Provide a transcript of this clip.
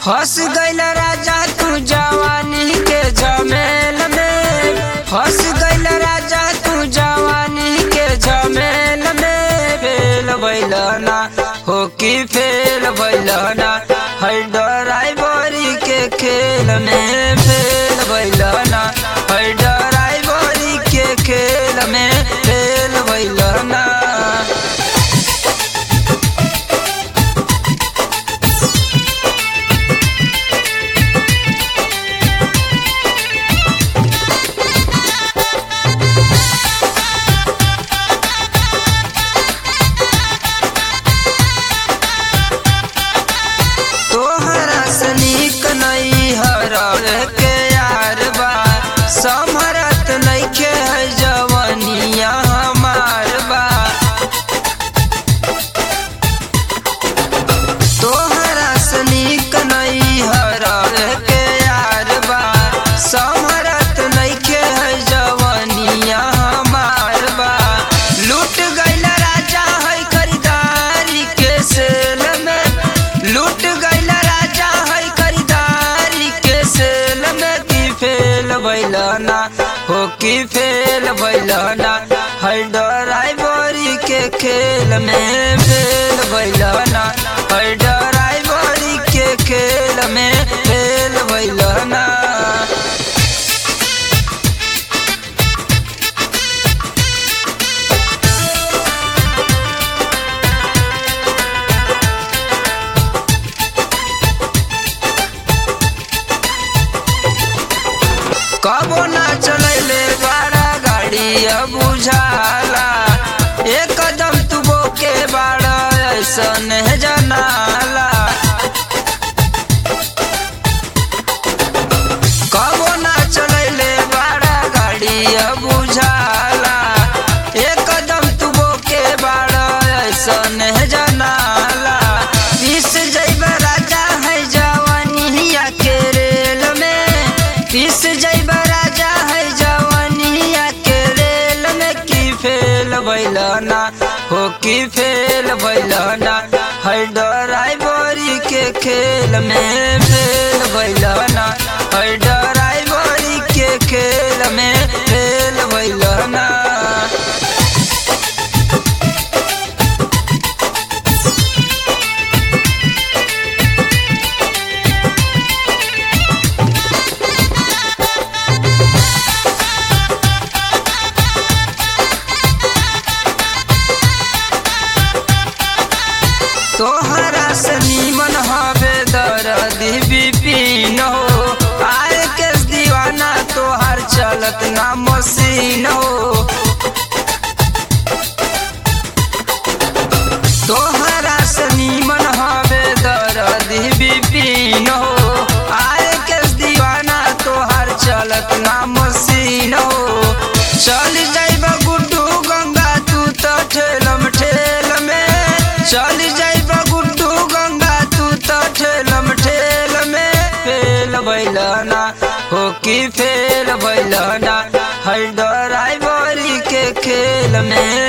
फंस गईल राजा तू जवानी के जमेल में फंस गईल राजा तू जवानी के जमेल में फेल बैलना हो कि फेल बैलना है ड्राइवरी के खेल में फेल बैलना है ड्राइवरी के खेल में फेल बैलना तोहरा सनीक नहीं हर के यार बा समरत नइखे है जवनिया हमार बा तोहरा सनीक नहीं हर के यार बा समरत नइखे है जवनिया हमार बा लूट गईल राजा है खरीदारी के सेल में लूट गईल राजा है खरीदारी के सेल में की फेल बैलना हो की फेल बैलना है ड्राइवरी के खेल में फेल बैलना है ड्राइवरी के खेल में फेल बैलना कबो ना चलैले बड़ा गाड़ी अब बुझाला एक कदम तू बोके बड़ा ऐसन जनाला कबो ना चलैले बड़ा गाड़ी अब बुझाला एक कदम तू बोके बड़ा ऐसन जनाला पीस जैब राजा है जवानिया के रेल में पीस जैब राजा है जवानिया के रेल में की फेल बैलना हो की फेल बैलना है ड्राइवरी के खेल में फेल बैलना है ड्राइवरी के खेल में फेल बैलना तोहरा से नीमन हवे दर्दी बिपिन हो आए के दीवाना तोहर चलत ना मसीन हो तोहरा से नीमन हवे दर्दी बिपिन हो आए के दीवाना तोहर चलत ना मसीन हो चल जाइब गुड्डू गंगा तू तो ठेलम ठेल में चल जाइब गुड्डू गंगा तू तो ठेलम ठेल में फेल बैलना हो कि फेल बैलना है ड्राइवरी के खेल में